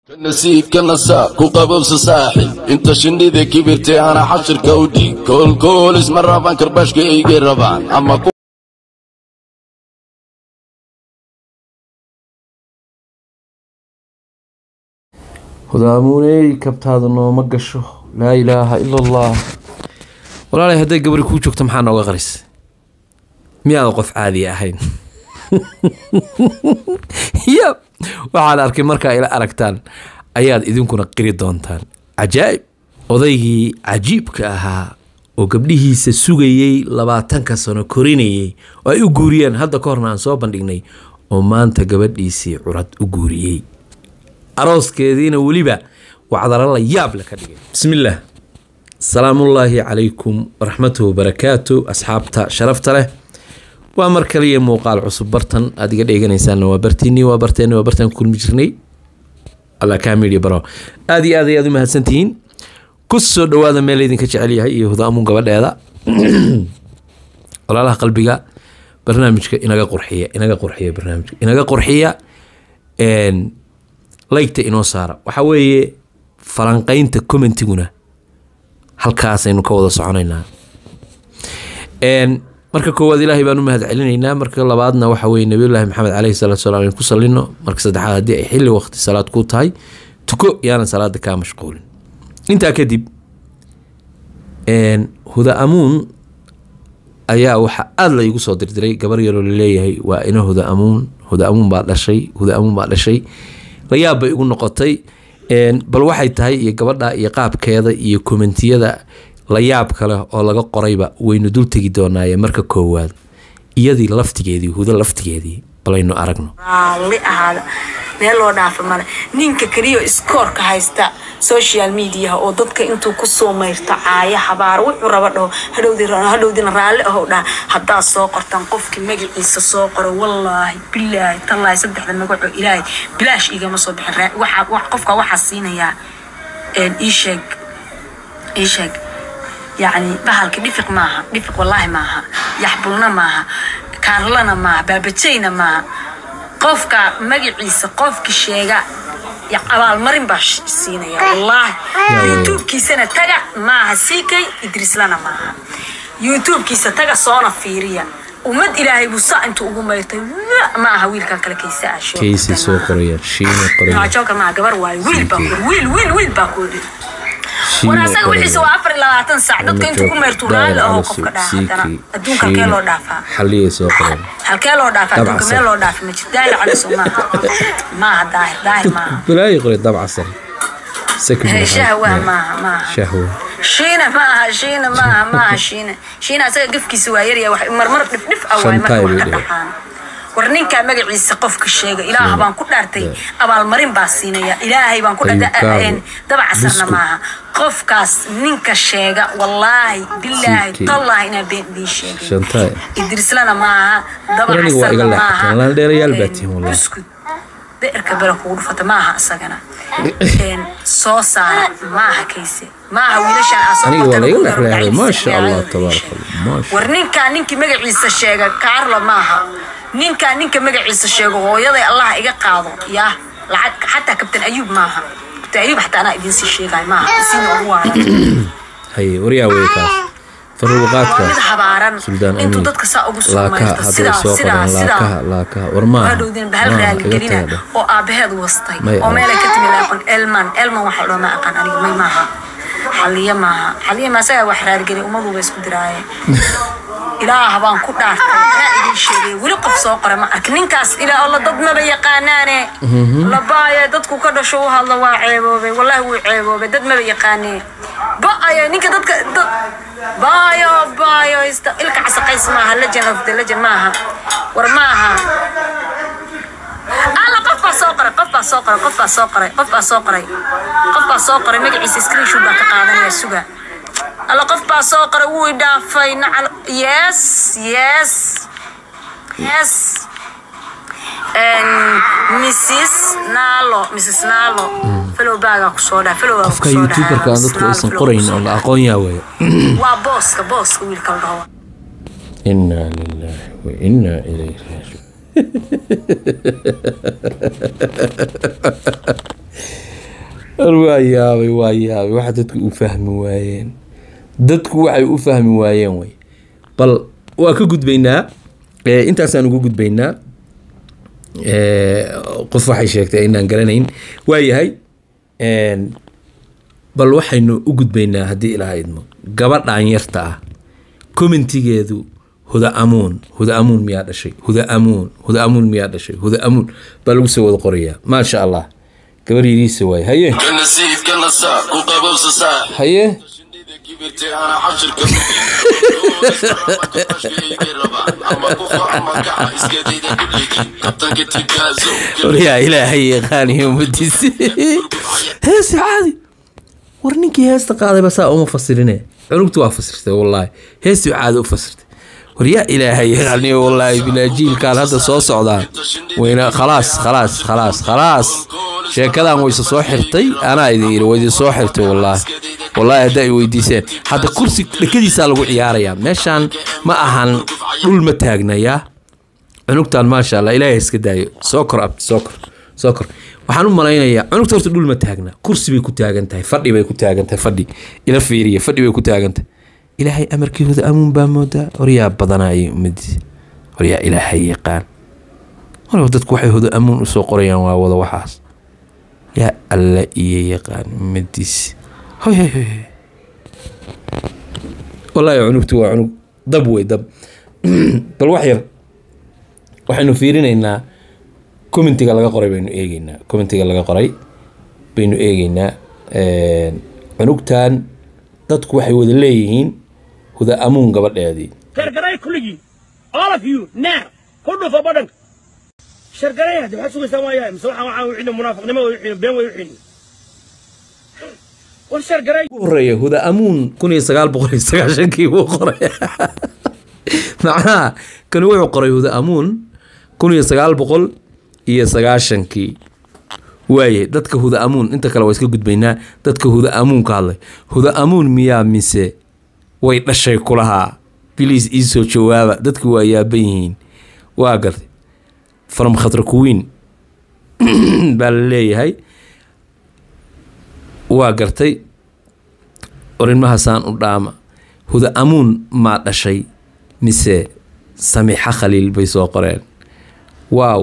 nasiibka nasaa ku qabowsa saaxib inta shinnida kibirtay ana xashirka u dhiig koolkool isma rabaan karbashka iga rabaan ama hudaamuuney kabtaada nooma gasho laa ilaaha ila allah walaalay hadday gabari kuu joogto maxaa nooga qaris miyaada qof caadi ahayn ya waxaan arkay markaa ila aragtaan ayaad idinkuna qiri doontaan cajaa'ib odaygii cajiibka ahaa oo gabdhihiisa sugayey labaatanka sano korinayey oo ay u guuriyeen hadda ka horna aan soo bandhignay oo maanta gabadhiisii curad u guuriyey arooskeediina weliba wacdaro la yaab le ka dhigay bismillaah salaamullaahi calaykum waraxmatuhu wabarakaatu asxaabta sharafta leh waa mar kaliya muuqaal cusub bartan aad iga dheeganaysaanna waa bartiinii waa barteenni waa bartaan ku kulmi jirnay alla kaamiliya baro aad iyo aad ayaad u mahadsantihiin ku soo dhowaada meel idinka jecel yahay iyo hudaamuun gabadheeda walaalaha qalbiga barnaamijka inaga qurxiya inaga qurxiya barnaamijka inaga qurxiya laygta inoo saara waxaa weeye falanqeynta commentiguna halkaasaynu ka wada soconaynaa marka koowaad ilaahay baan u mahad celinaynaa marka labaadna waxa weye nabiyullaahi maxamed caleyhi salaatu salaam in ku salino marka saddexaad haddii ay xilli waqti salaad ku tahay tuko yaanan salaada kaa mashquulin intaa kadib huda amuun ayaa waxaa aada la igu soo dirdiray gabar yaroo laleeyahay waa ina huda amuun huda amuun baa dhashay huda amuun baa dhashay layaab bay igu noqotay bal waxay tahay iyo gabadha iyo qaabkeeda iyo kommentiyada layaab kale oo laga qorayba waynu dul tegi doonaaye marka koowaad iyadii laftigeedii huda laftigeedii balaynu aragno raalli ahaada meel loo dhaafa male ninka keliya iskoorka haysta social mediaha oo dadka intuu kusoo mayrto caaya habaar wuxuu raba dhaho hadhowdina raalli aho dhaha haddaad soo qortaan qofkii magaciisa soo qoro wallaahi bilaahi tallaahi saddexda magaco ilaahay bilaash igama soo bixin qofka waxaa siinayaa iisheeg iisheeg yacni bahalka dhifiq maaha dhifiq wallaahi maaha yaxbulna maaha kaarlana maaha baabajayna maaha qofka magaciisa qofki sheega abaalmarin baa siinaya wallaahi youtubekiisana taga maaha sikay idriislana maaha youtubekiisa taga soona fiiriya ummad ilaahay buu saa intuu ugu mayrtay ma aha wiilkan kale kaysa kaysay soo qorayaan shiina qorayaan ashoka maaha gabar waayo wiil baa ku wiil wiil wiil baa ku war asaga wixiisa waa afar iyo labaatan saac dadka intuu ku meertuu raalli aho qofka dhaha haddana adduunka halkee loo dhaafaa xaliyay soo qoreen halkee loo dhaafaa adduunka meel loo dhaafa ma jir daahir caliso maaha maaha daahir daahir maaha balaayi qoray dabca sare shahwa maaha maaha shahwa shiina maaha shiina maaha maaha shiina shiina asaga gafkiisa waa yarya wax marmar dhifdhif ah waay marka wax ka dhaxaan war ninkaa magaciisa qofka sheega ilaah baan ku dhaartay abaalmarin baa siinaya ilaahay baan ku dhaartay dabacasarna maaha qofkaas ninka sheega wallaahi bilaahi tallaahi inaa been idiin sheegay idrislana maaha dabacasarna maaha buskud beerka bera kugu dhufata maaha isagana soo saara maaha kayse maaha wiilashaanwar ninkaa ninkii magaciisa sheega kaarla maaha ninkaa ninka magaciisa sheego hooyaday allah iga qaado yaa lacag xataa kabtan ayuub maaha kabtan ayuub xataa anaa idinsii sheegay maaha isiina ugu waara haye waryaa wey kaas faruuqaadka mid habaaran suldaan intuu amiin dadka saa ugu soo laakaha mayrto hadday sidaa soo sidaa qoraan sidaa laakaha laakaha war maaha hadhowdin bahal maaha iga raaligelina tagadha oo aabaheed wastay May oo ah. meelay ka timi laaqon elman elman waxa la ma aqaan aniga may maaha xaliya maaha xaliya ma asagaa wax raaligelin ummaduba isku diraaye ilaah baan ku dhaartay anaa idin sheegay weli qof soo qora ma arka ninkaas ilaa alla dad maba yaqaanaane labaaye dadku ka dhasho u hadla waa ceeboobay wallaahi wuu ceeboobay dad maba yaqaanee ba'ayo ninka dadka dad baayo baayo ista ilka casaqays maaha legend of the legend maaha war maaha alla qof baa soo qoray qof baa soo qoray qof baa soo qoray qof baa soo qoray qof baa soo qoray magaciisa screenshot baan ka qaadanaya suga alla qof baa soo qoray wuu i dhaafay nacal yes yes yes mrs nalo mrs nalo fellow baagaa kusoo dhaa fellow baa qofka kusoo youtuberka aan dadku aysan qorayn oo la aqoon yaa weeye waa booska booska wiilka la dhaho inaa lilaahi wa inaa ilayhi raajicuun waa yaabay waa yaabay waxa dadku u fahmi waayeen dadku waxay u fahmi waayeen wey bal waa ka gudbaynaa Eh, intaasaan ugu gudbaynaa Eh, qof waxay sheegtay inaan garanayn waayahay En, bal waxaynu u gudbaynaa haddii ilaaha idmo gabadhan yarta ah commentigeedu huda amuun huda amuun miyaa dhashay huda amuun huda amuun miyaa dhashay huda amuun baa lagu soo wada qorayaa maasha allah gabar yariisa waay haye kana sayidkana saa ku qabowsa saaxib haye shindhida kibirtay ana xashirka ama kufa ama kaca iskadayda kulligii kabtanka tibaazo waryaa ilaahay yaqaaniyo umadiisi heesi caadi war ninkii heesta qaadayba saa uma fasirine cunugtu waa fasirtay wallaahi heestii caadi u fasirtay war yaa ilaahay yaqaaniyo wallaahi bilaa jiilkaan hadda soo socdaan wayna khalaas khalaas khalaas khalaas sheekadan wayse soo xirtay anaa idin yidhi waydi soo xirtay wallaahi wallaahi hadda ay weydiiseen hadda kursi dhekadiisaa lagu ciyaarayaa meeshaan ma ahan dhul ma taagnayaa cunugtan maasha allah ilaahay iska daayo soo kor abti soo kor soo kor waxaan u malaynayaa cunugta horta dhul ma taagna kursi bay ku taagan tahay fadhi bay ku taagan tahay fadhi ila fiiriya fadhi bay ku taagan tahay ilaahay amarkii huda amuun baa moodaa waryaa badanayay ummadiisa waryaa ilaahay yaqaan walow dadku waxay huda amuun usoo qorayaan waa wada waxaas yaa alla iyo yaqaan ummadiisa hoy hoy hoy hoy. wallaahi cunugtu waa cunug dab wey dab bal wax yar waxaynu fiirinaynaa commentiga laga qoray baynu eegeynaa commentiga laga qoray baynu eegeynaa Een, cunugtan dadku waxay wada leeyihiin huda amuun gabadheedii shargaray kulligii all of you now ku dhufo badhanka shargaray hadda waxaad sugaysaa waayaa mise waxaan waxaan wixii munaafiqnimo way wixii been way wixii war shargaray ugu horeeya huda amuun kun iyo sagaal boqol iyo sagaashankii buu qoray macnaha kani wuxuu qoray huda amuun kun iyo sagaal boqol iyo sagaashankii waaye dadka huda amuun inta kale waa iska gudbaynaa dadka huda amuun ka hadlay huda amuun miyaa mise way dhashay kulahaa biliis iisoo jawaaba dadku waa yaaban yihiin waa gartay from khatra kuwiin baa la leeyahay waa gartay orinmahasaan u dhaama huda amuun maa dhashay mise samiixa khaliil bay soo qoreen waaw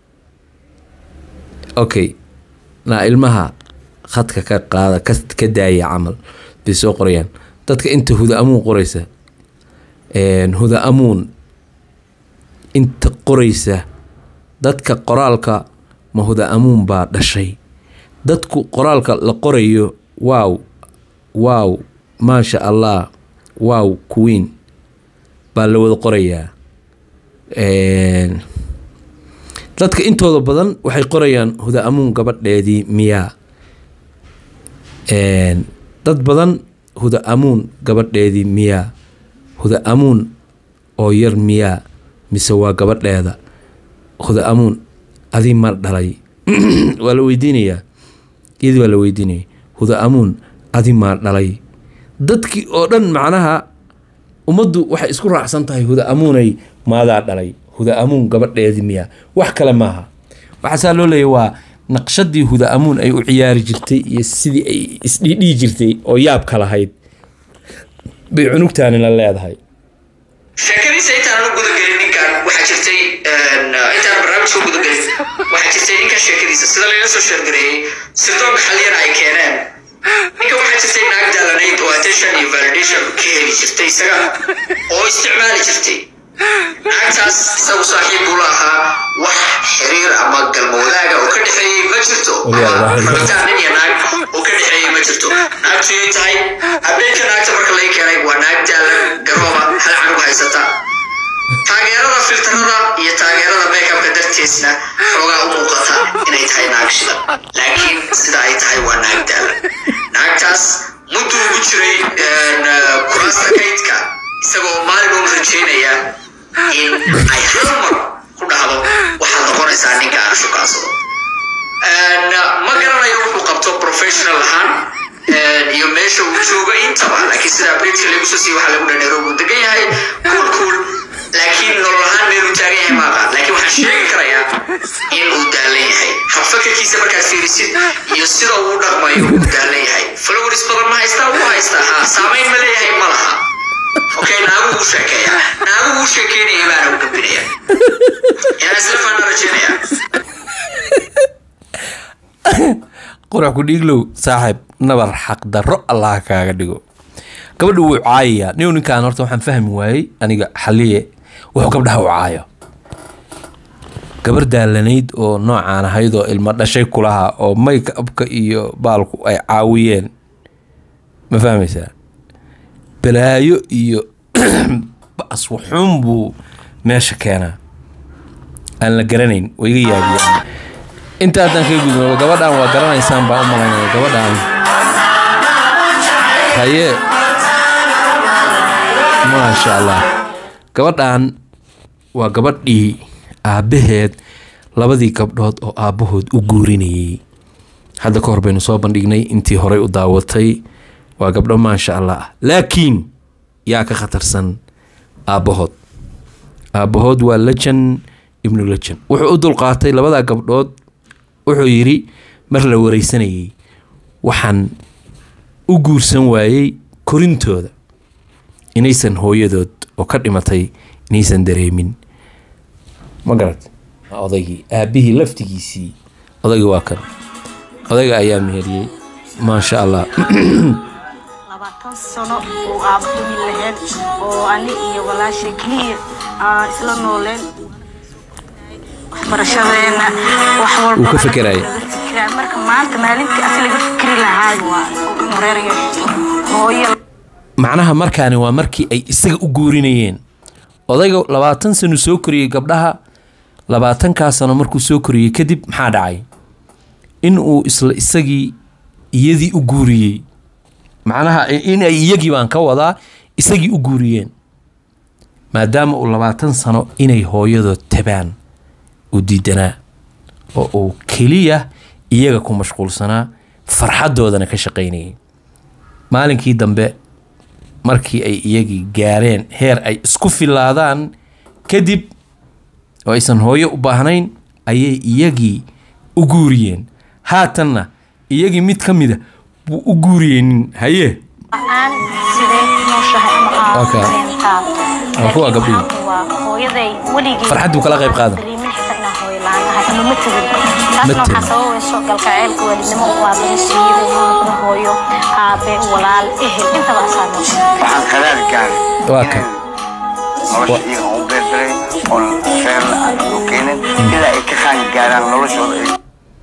okay naa ilmaha khadka ka qaada ka, ka daaya camal bay soo qorayaan dadka inta huda amuun qoraysa een, huda amuun inta qoraysa dadka qoraalka ma huda amuun baa dhashay dadku qoraalka la qorayo waaw waaw maasha allah waaw queen baa la wada qorayaa Een, dadka intooda badan waxay qorayaan huda amuun gabadheedii miyaa Een, dad badan huda amuun gabadheedii miyaa huda amuun oo yar miyaa mise waa gabadheeda huda amuun adii mar dhalay waa la weydiinayaa iyadii waa la weydiinaya huda amuun adi maa dhalay dadkii oo dhan macnaha ummaddu waxay isku raacsan tahay huda amuunay maadaa dhalay huda amuun gabadheedii miyaa wax kale maaha waxaasaa loo leeyahy waa naqshadii huda amuun ay u ciyaari jirtay iyo sidii ay isdhiidhihi jirtay oo yaabka lahayd bay cunugtaani la leedahay sheekadiisa intaan u gudagelin ninkan waxaa jirtay een, intaan barnaamijka u gudagelin waxaa jirtay ninkan sheekadiisa sida layla soo sheergareeyey sirdoonka xaliyana ay keeneen ninkan waxaa jirtay naag daalanayd oo attention iyo validation ka heli jirtay isaga oo isticmaali jirtay naagtaas isagu saaxiib buu la ahaa wax xiriir ama galmo wadaaga oo ka dhexeeyey ma jirto ama rabitaan nin iyo naag oo ka dhexeeyey ma jirto naagtu yay tahay habeenka naagta marka laga keenay waa naag daalan garooba hal canug haysata taageerada filtarada iyo taageerada makeupka dartiisna xoogaa u muuqata inay tahay naag shidan laakiin sida ay tahay waa naag daalan naagtaas muddu ugu jiray een, uh, kuraasta kaydka isagoo maalin uun rajeynaya in ay hal mar ku dhahdo waxaad noqonaysaa ninka aan shukaansado Een, ma garanayo wuxuu qabto professional ahaan een, iyo meesha uu joogo intaba laakiin sida updateka lagu soo siiyey waxaa lagu dhanero uu degan yahay cool cool laakiin nolol ahaan meeluu taagan yahay ma aqaan laakiin waxaan sheegi karayaa in uu daalan yahay habfakarkiisa markaad fiirisid iyo sida uu u dhaqmayo uu daalan yahay flowers badan ma haystaa wuu haystaa ha saamayn ma leeyahay ma laha okay naagu uu sheekeeya naagu uu sheekeynaya baana u gambinaya inaan isla faana rajeynaya qurax ku dhiiglow saaxiib nabar xaqdarro allah kaaga dhigo gabadha wuu caayayaa nin ninkaan horta waxaan fahmi waayey aniga xaliye wuxuu gabdhaha u caayo gabar daalanayd oo noocaan ahayd oo ilmo dhashay kulaha oo make upka iyo baalku ay caawiyeen ma fahmaysaa balaayo iyo bas waxuun buu meesha keenaa aan la garanayn waa iga yaabiyaan inta haddaan kaga gudbo gabadhan waa garanaysaan baan u malaynaya gabadhan haye maasha allah gabadhan waa gabadhii aabbaheed labadii gabdhood oo aabbahood u guurinayay hadda ka hor baynu soo bandhignay intii horey u daawatay waa gabdho maasha allah ah laakiin yaa ka khatarsan aabbahood aabbahood waa lejan ibnu lejan wuxuu u dulqaatay labadaa gabdhood wuxuu yidhi mar la wareysanayay waxaan u guursan waayey korintooda inaysan hooyadood oo ka dhimatay inaysan dareemin ma garat waa odaygii aabbihii laftigiisii odaygii waa kan odayga ayaa meheriyey maasha allah labaatan sano oo aaba humi lahayn oo ani iyo walaasha keliya aan isla nooleen waxbarashadeena wax walba Wuu ka fekeraya. laga fekeraa. marka maanta maalintii asi laga fikri lahaa waa oo mareerayo hooyo macnaha markaani waa markii ay isaga u guurinayeen odayga labaatan sano soo koriyey gabdhaha labaatankaa sano markuu soo koriyey kadib maxaa dhacay in uu isla isagii iyadii u guuriyey macnaha in ay iyagii baan ka wadaa isagii u guuriyeen maadaama uu labaatan sano inay hooyadood tabaan u diidanaa oo uu keliya iyaga ku mashquulsanaa farxaddoodana ka shaqaynayay maalinkii dambe markii ay iyagii gaareen heer ay isku filaadaan kadib oo aysan hooyo u baahnayn ayay iyagii u guuriyeen haatanna iyagii mid ka mida buu u guuriyey nin haye aan sidee nooshahay ama aan Okay. dareentaa. Waa kuwa gabdhihi. Laakiin waa hooyaday weligay farxad buu kala qayb qaadan dareemin xitaa inaan hooyo la'aan ahay ama ma tegin taasna waxaa tegin. sababayso galgaceylka waalidnimo uu aabbaha siiyey uu noqdo hooyo aabe walaal ehel intaba asaa noqon waxaan qaraar gaaray Waa kan. nolosha iyaga u beerdaray oon reerna aan u keenin ilaa ay ka qaan gaaraan noloshooda ay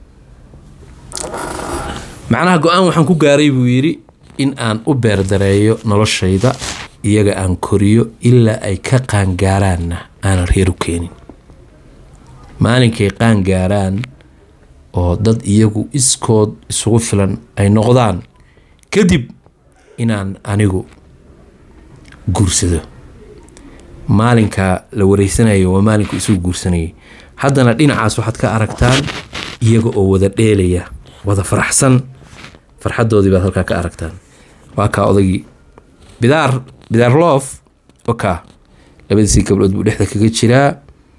macnaha go-aan waxaan ku gaaray buu yidhi in aan u beerdareeyo noloshayda iyaga aan koriyo ilaa ay ka qaangaaraanna aanan reer u keenin maalinkay qaangaaraan oo dad iyagu iskood isugu filan ay noqdaan kadib inaan anigu guursado maalinka la wareysanayo waa maalinku isugu guursanayay haddana dhinacaas waxaad ka aragtaan iyaga oo wada dheelaya wada faraxsan farxadoodii baad halkaa ka aragtaan waa kaa odaygii bidaar bidaar loof wakaa labadiisii gabdhood buu dhexda kaga jiraa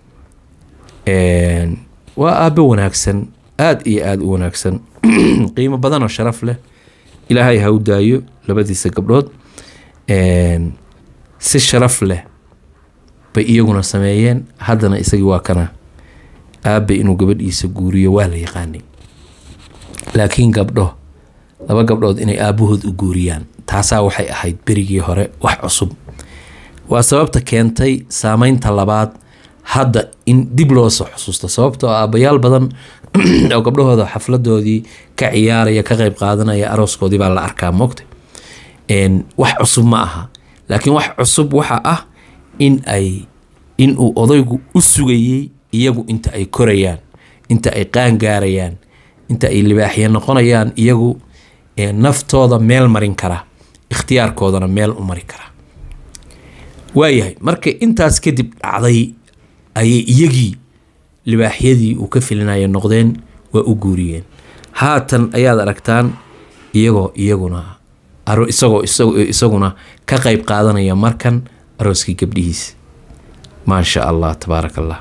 Een, waa aabbo wanaagsan aad iyo aad u wanaagsan qiimo badan oo sharaf leh ilaahay ha u daayo labadiisa gabdhood Een, si sharaf leh bay iyaguna sameeyeen haddana isagii waa kana aabe inuu gabadhiisa guuriyo waa la yaqaanay laakiin gabdho laba gabdhood inay aabahood u guuriyaan taasaa waxay ahayd berigii hore wax cusub waa sababta keentay saameynta labaad hadda in dib loo soo xusuusto sababtoo ah aabbayaal badan oo gabdhahooda xafladoodii ka ciyaaraya ka qayb qaadanaya arooskoodii baa la arkaa moogta Een, wax cusub ma aha laakiin wax cusub waxa ah in ay in uu odaygu u sugayey iyagu inta ay korayaan inta ay qaangaarayaan inta ay libaaxya noqonayaan iyagu ee naftooda meel marin kara ikhtiyaarkoodana meel u mari kara waayahay marka intaas kadib dhacday ayay iyagii libaaxyadii uu ka filinaya noqdeen waa u guuriyeen haatan ayaad aragtaan iyagoo iyaguna aro isagoo isagu- isaguna ka qayb qaadanaya markan arooskii gabdhihiisa maasha allah tabaaraka allah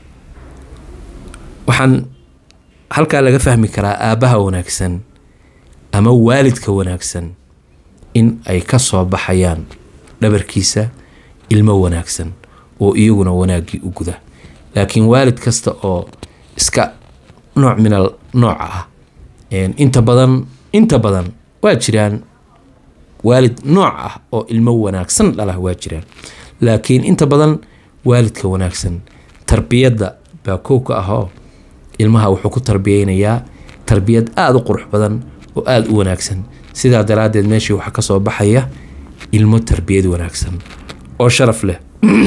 waxaan halkaa laga fahmi karaa aabbaha wanaagsan ama waalidka wanaagsan in ay ka soo baxayaan dhabarkiisa ilmo wanaagsan oo iyaguna wanaaggii u guda laakiin waalid kasta oo iska nooc minal nooca ah een, inta badan inta badan waa jiraan waalid nooc ah oo ilmo wanaagsan dhala waa jiraan laakiin inta badan waalidka wanaagsan tarbiyadda baa kow ka ahoo ilmaha wuxuu ku tarbiyeynayaa tarbiyad aada u qurux badan oo aada u wanaagsan sidaa daraaddeed meeshii waxaa ka soo baxaya ilmo tarbiyad wanaagsan oo sharaf leh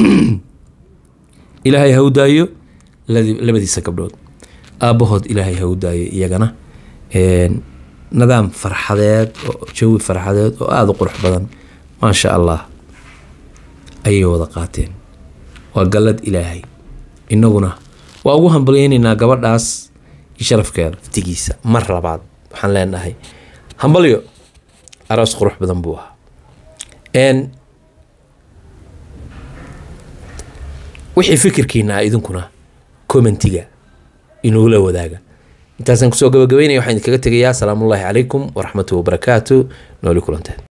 ilaahay ha u daayo ladi- labadiisa gabdhood aabbahood ilaahay ha u daayo iyagana Een, nidaam farxadeed oo jawi farxadeed oo aada u qurux badan maasha allah ayay wada qaateen waa gallad ilaahay innaguna waa ugu hambalyeynaynaa gabadhaas iyo sharafkeeda laftigiisa mar labaad waxaan leenahay hambalyo aroos qurux badan buu ahaa Een, wixii fikirkiina ah idinkuna commentiga inugula wadaaga intaasaan kusoo gabagabeynaya waxaan idinkaga tegayaa asalaamullaahi calaykum waraxmatuhi wabarakaatu nooli kulanteen